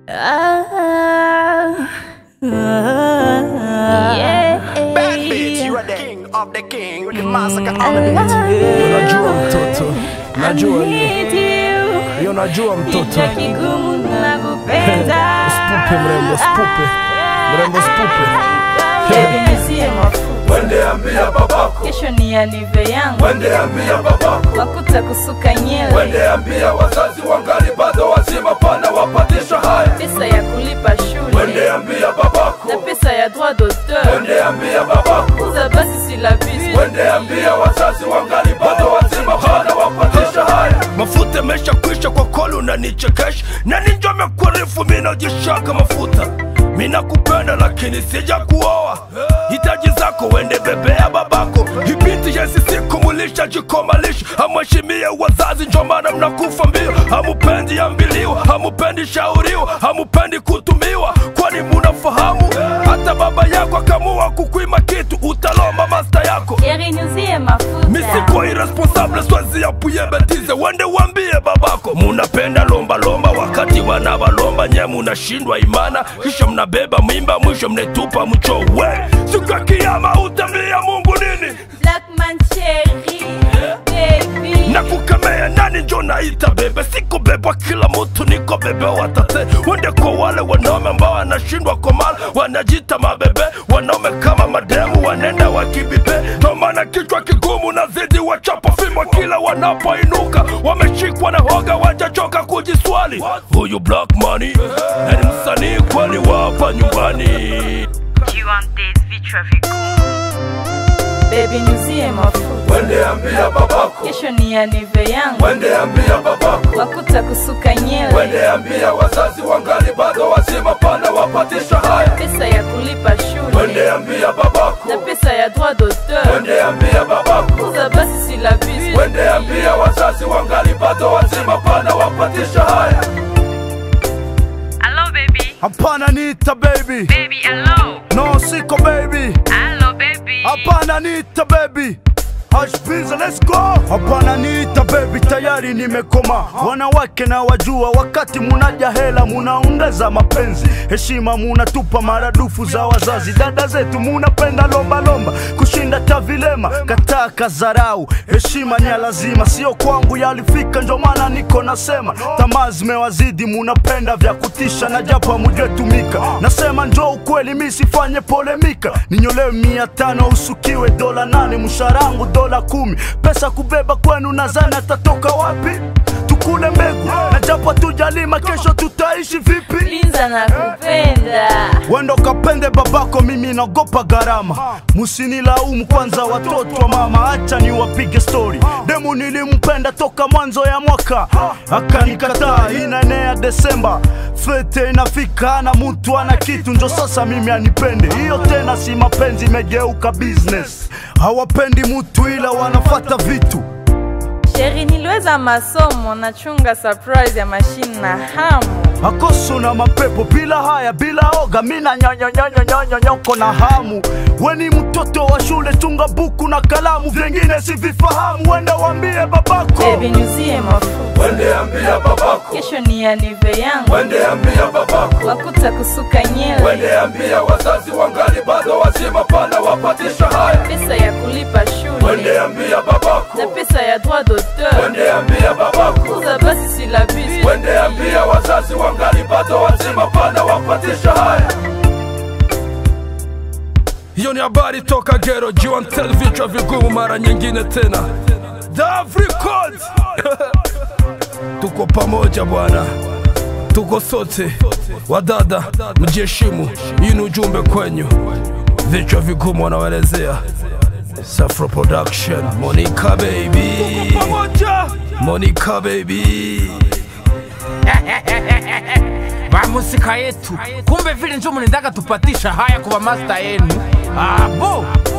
Bad bitch, you are the king of the king. You the massacre on the beat. Unajua mtoto, najua hiyo. Hiyo najua mtoto. Spupe mrembo, spupe. Mrembo spupe. Wende ambia babako, kesho ni alive yangu wende ambia babako, wakuta kusuka nywele wende ambia wazazi wangali bado wazima, pana wapatisha haya. pesa ya kulipa shule Wende ambia babako, na pesa ya droit d'auteur wende ambia babako, kuza basi silabisi wende ambia wazazi wangali bado wazima, pana wapatisha haya. Mafuta yamesha kwisha kwa kolu unanichekesha, na ninjo amekuarifu mimi najishaka mafuta mina kupenda lakini sija kuoa hitaji zako wende bebea babako hibiti yesi siku mulisha jikomalisha hamheshimie wazazi njo maana mnakufa mbio hamupendi ambiliwa hamupendi shauriwa hamupendi kutumiwa kwani munafahamu hata baba yako akamua kukwima kitu utalomba masta yako Yeri niuzie mafuta misiko irresponsable swezi apuye betize wende wambie babako munapenda lomba lomba wakati wanabalomba nye munashindwa imana kisha mnabeba mimba mwisho mnetupa mchowe siku ya kiyama utamlia mungu nini Black man cherry baby na kukemea nani njo naita bebe siko bebwa kila mutu niko bebe watate wende kwa wale wanaume ambao wanashindwa komala wanajita mabebe wanaume kama mademu wanenda wakibibe ndomana kichwa kigumu na zidi wachapa fimbo kila wanapoinuka wameshikwa na hoga wajachoka kujiswali huyu black money na ni msanii kwani wapa nyumbani baby niuzie mafuta wende ambia babako kesho ni alive yangu wende ambia babako wakuta kusuka nywele wende ambia wazazi wangali bado wazima pana wapatisha haya pesa ya kulipa shule wende ambia babako na pesa ya droit d'auteur wende ambia babako kuza basi silabisi wende ambia wazazi wangali bado wazima pana wapatisha haya Hello, baby. Hapana nita baby. Baby, hello. No siko baby. Hello, baby. Hapana nita baby. Hush please, let's go. Hapana niita baby, tayari nimekoma. Wanawake na wajua, wakati munaja hela munaongeza mapenzi, heshima munatupa maradufu za wazazi. Dada zetu munapenda lomba lomba kushinda tavilema, kataa kazarau. Heshima ni ya lazima, sio kwangu yalifika, ndio maana niko nasema. Tamaa zimewazidi, munapenda vya kutisha, na japo hamujatumika. Nasema njo ukweli, mi sifanye polemika. Ninyolewe mia tano usukiwe dola nane, msharangu dola kumi. Pesa kubeba kwenu nadhani atatoka wapi? Tukule mbegu na japo tujalima, kesho tutaishi vipi? linza na kupenda Wendo kapende babako, mimi naogopa gharama. Musinilaumu kwanza, watoto wa mama, acha niwapige stori. Demu nilimpenda toka mwanzo ya mwaka, akanikataa. Inaenea Desemba, fete inafika, na mtu ana kitu, njo sasa mimi anipende. Hiyo tena si mapenzi, imegeuka business. Hawapendi mutu, ila wanafata vitu. sheri niliweza masomo nachunga surprise ya mashine na hamu akoso na mapepo bila haya bila oga mina nyonyonyonyonyonyoko na hamu weni mtoto wa shule chunga buku na kalamu vyengine sivifahamu wenda wambie babako baby niuzie mafuta wende ambia babako kesho ni alive yangu wende ambia babako wakuta kusuka nywele wende ambia wazazi wangali bado wazima pana wapatisha haya pesa ya kulipa shule wende ambia babako na pesa ya droit d'auteur wende ambia babako kuza basi silabisi wende ambia wazazi wangali bado wazima pana wapatisha haya hiyo ni habari toka gero jiwantel vichwa vigumu mara nyingine tena Davricod tuko pamoja bwana tuko sote wadada mjiheshimu hii ni ujumbe kwenyu vichwa vigumu wanaelezea Safro Production Monica baby Monica baby vamusika yetu kumbe vile njo munendaga tupatisha haya kuva masta yenu abo